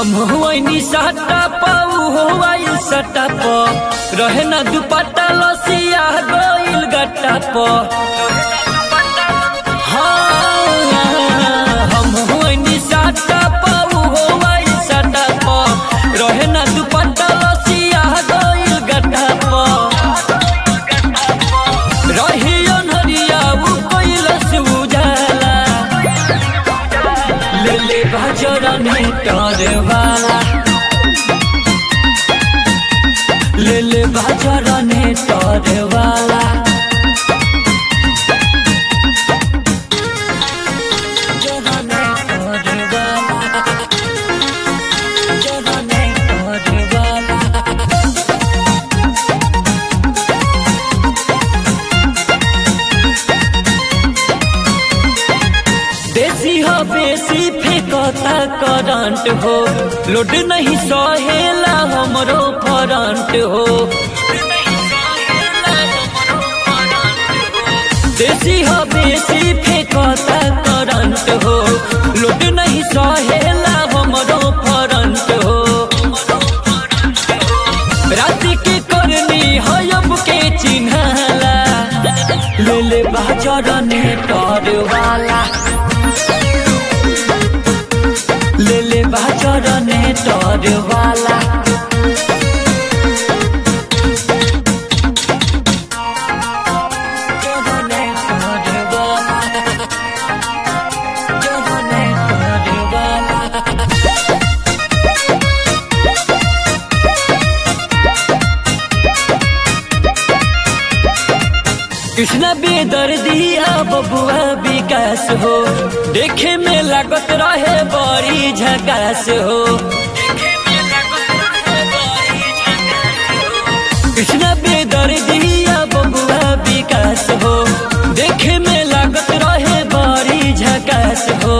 हम हुआइनी सटा पाऊ हुआई सटा प रहे न दुपट्टा लसिया गइल गट्टा प हाँ, हम हुआइनी सटा पाऊ हुआई सटा प रहे न दुपट्टा लसिया गइल गट्टा प रही अनहरिया उ कैलस उजाला ले ले बाजरा नेटर वाला ले ले बाजरा नेटर वाला जरा नेटर वाला जरा नेटर वाला देसी हो बेसी फेंकता करंट हो लोड नहीं सहेला हमरो फरंट हो देसी हो बेसी फेंकता करंट हो लोड नहीं सहेला हमरो फरंट हो रात के करनी है अब के चिन्हला ले ले बाजार नेटर वाला ले ले बाजार नेटर वाला जरा नेटर वाला जरा नेटर वाला कृष्णा बेदर्दिया बबुआ विकास हो देखे में लागत रहे बड़ी झकास हो कृष्णा बेदर्दिया बबुआ विकास हो देखे में लागत रहे बड़ी झकास हो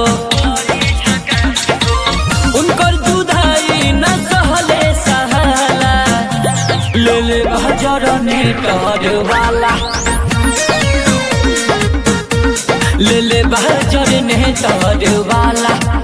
उनकर जुदाई न सहले सहाला ले ले बाजार नेटर वाला ले ले बाजार नेटर वाला